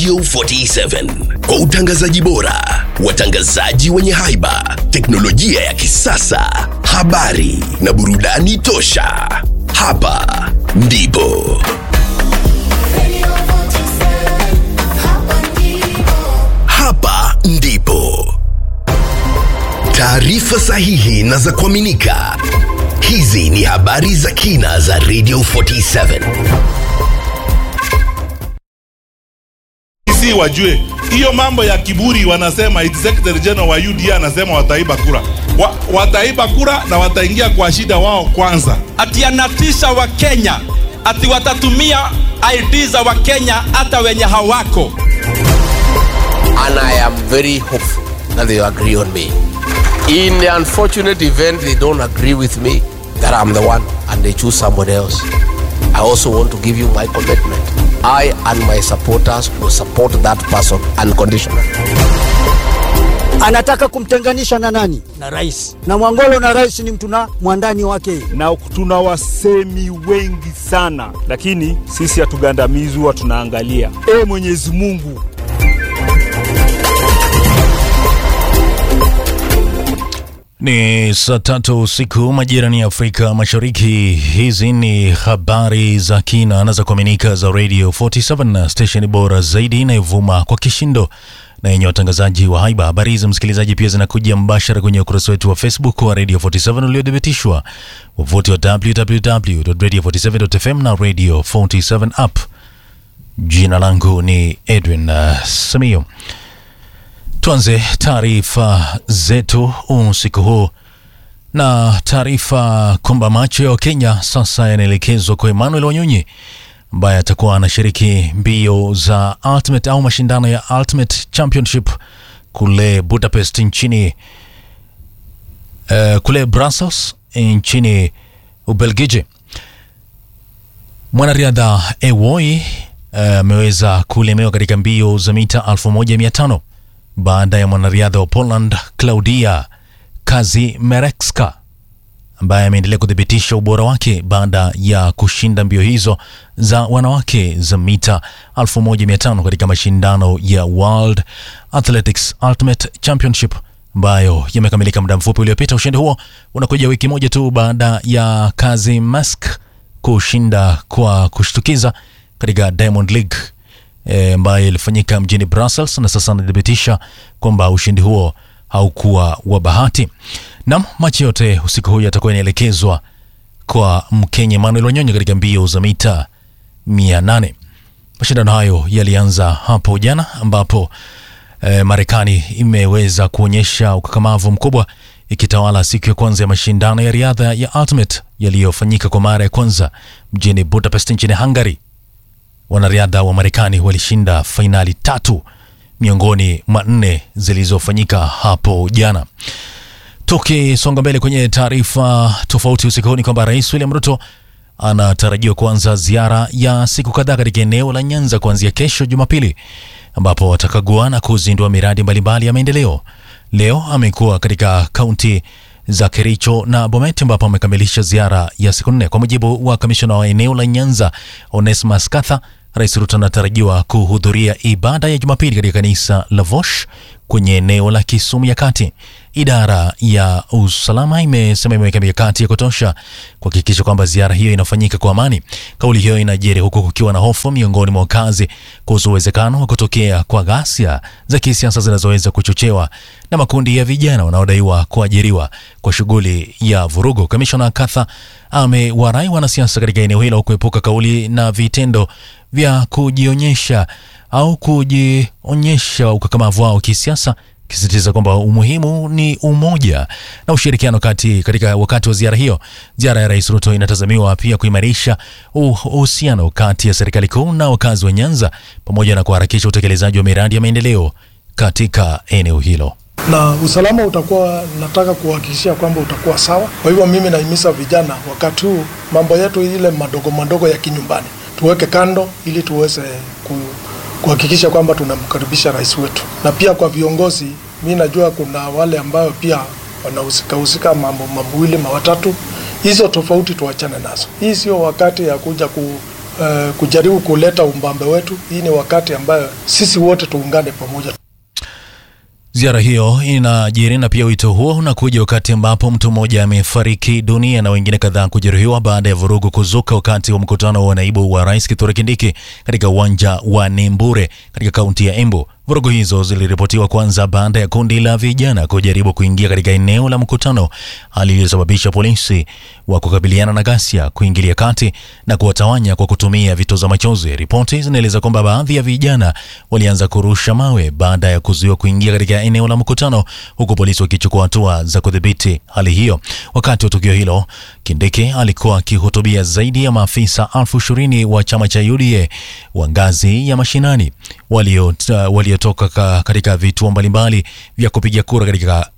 Radio 47 kwa utangazaji bora, watangazaji wenye haiba, teknolojia ya kisasa, habari na burudani tosha. Hapa ndipo hapa ndipo taarifa sahihi na za kuaminika. Hizi ni habari za kina za Radio 47. si wajue hiyo mambo ya kiburi, wanasema eti secretary general wa UDA anasema wataiba kura wa, wataiba kura na wataingia kwa shida wao kwanza. ati anatisha Wakenya ati watatumia ID za Wakenya hata wenye hawako. and I am very hopeful that they agree on me. In the unfortunate event they don't agree with me, that I'm the one, and they choose someone else, I also want to give you my commitment. I and my supporters will support that person unconditionally. anataka kumtenganisha na nani? Na rais. Na Mwangolo na rais ni mtu na mwandani wake. na tuna wasemi wengi sana, lakini sisi hatugandamizwi, huwa tunaangalia. E Mwenyezi Mungu, Ni saa tatu usiku majirani ya Afrika Mashariki. Hizi ni habari za kina na za kuaminika za Radio 47 na station bora zaidi inayovuma kwa kishindo na yenye watangazaji wa haiba. Habari hizi msikilizaji, pia zinakuja mbashara kwenye ukurasa wetu wa Facebook wa Radio 47 uliothibitishwa, wavuti wa www.radio47.fm na Radio 47 app. Jina langu ni Edwin uh, Samio. Tuanze taarifa zetu usiku huu na taarifa kwamba macho ya Wakenya sasa yanaelekezwa kwa Emmanuel Wanyonyi ambaye atakuwa anashiriki mbio za Ultimate au mashindano ya Ultimate Championship kule Budapest nchini uh, kule Brussels nchini Ubelgiji. Mwanariadha Ewoi ameweza uh, kulemewa katika mbio za mita 1500 baada ya mwanariadha wa Poland Klaudia Kazimierska ambaye ameendelea kuthibitisha ubora wake baada ya kushinda mbio hizo za wanawake za mita 1500 katika mashindano ya World Athletics Ultimate Championship ambayo yamekamilika muda mfupi uliopita. Ushindi huo unakuja wiki moja tu baada ya Kazimierska kushinda kwa kushtukiza katika Diamond League eh, ambayo ilifanyika mjini Brussels, na sasa anathibitisha kwamba ushindi huo haukuwa wa bahati. Nam, machi yote usiku huu yatakuwa inaelekezwa kwa Mkenya Emmanuel Wanyonyi katika mbio za mita 800. Mashindano hayo yalianza hapo jana ambapo eh, Marekani imeweza kuonyesha ukakamavu mkubwa ikitawala siku ya kwanza ya mashindano ya riadha ya Ultimate yaliyofanyika kwa mara ya kwanza mjini Budapest nchini Hungary. Wanariadha wa Marekani walishinda fainali tatu miongoni mwa nne zilizofanyika hapo jana. Tukisonga mbele kwenye taarifa tofauti usiku huu ni kwamba Rais William Ruto anatarajiwa kuanza ziara ya siku kadhaa katika eneo la Nyanza kuanzia kesho Jumapili, ambapo atakagua na kuzindua miradi mbalimbali ya maendeleo. Leo amekuwa katika kaunti za Kericho na Bomet ambapo amekamilisha ziara ya siku nne. Kwa mujibu wa kamishona wa eneo la Nyanza Onesmus Katha, Rais Ruto anatarajiwa kuhudhuria ibada ya Jumapili katika kanisa la Vosh kwenye eneo la Kisumu ya kati. Idara ya usalama imesema imeweka mikakati ya kutosha kuhakikisha kwamba ziara hiyo inafanyika kwa amani. Kauli hiyo inajiri huku kukiwa na hofu miongoni mwa wakazi kuhusu uwezekano wa kutokea kwa ghasia za kisiasa zinazoweza kuchochewa na makundi ya vijana wanaodaiwa kuajiriwa kwa shughuli ya vurugu. Kamishona Katha amewarai wanasiasa katika eneo hilo kuepuka kauli na vitendo vya kujionyesha au kujionyesha ukakamavu wao kisiasa kisisitiza kwamba umuhimu ni umoja na ushirikiano kati katika wakati wa ziara hiyo. Ziara ya Rais Ruto inatazamiwa pia kuimarisha uhusiano kati ya serikali kuu na wakazi wa Nyanza pamoja na kuharakisha utekelezaji wa miradi ya maendeleo katika eneo hilo. na usalama utakuwa, nataka kuhakikishia kwamba utakuwa sawa. Kwa hivyo mimi nahimiza vijana wakati huu, mambo yetu ile madogo madogo ya kinyumbani tuweke kando, ili tuweze ku, kuhakikisha kwamba tunamkaribisha rais wetu. Na pia kwa viongozi, mi najua kuna wale ambayo pia wanahusika husika mambo mawili mawatatu, hizo tofauti tuachane nazo. Hii sio wakati ya kuja uh, kujaribu kuleta umbambe wetu. Hii ni wakati ambayo sisi wote tuungane pamoja. Ziara hiyo inajiri na pia wito huo unakuja wakati ambapo mtu mmoja amefariki dunia na wengine kadhaa kujeruhiwa baada ya vurugu kuzuka wakati wa mkutano wa naibu wa rais Kithure Kindiki katika uwanja wa Nembure katika kaunti ya Embu. Vurugu hizo ziliripotiwa kwanza baada ya kundi la vijana kujaribu kuingia katika eneo la mkutano, hali iliyosababisha polisi wa kukabiliana na ghasia kuingilia kati na kuwatawanya kwa kutumia vitoza machozi. Ripoti zinaeleza kwamba baadhi ya vijana walianza kurusha mawe baada ya kuzuiwa kuingia katika eneo la mkutano, huku polisi wakichukua hatua za kudhibiti hali hiyo. Wakati wa tukio hilo, Kindiki alikuwa akihutubia zaidi ya maafisa elfu ishirini wa chama cha UDA wa ngazi ya mashinani waliotoka walio katika vituo mbalimbali vya kupiga kura katika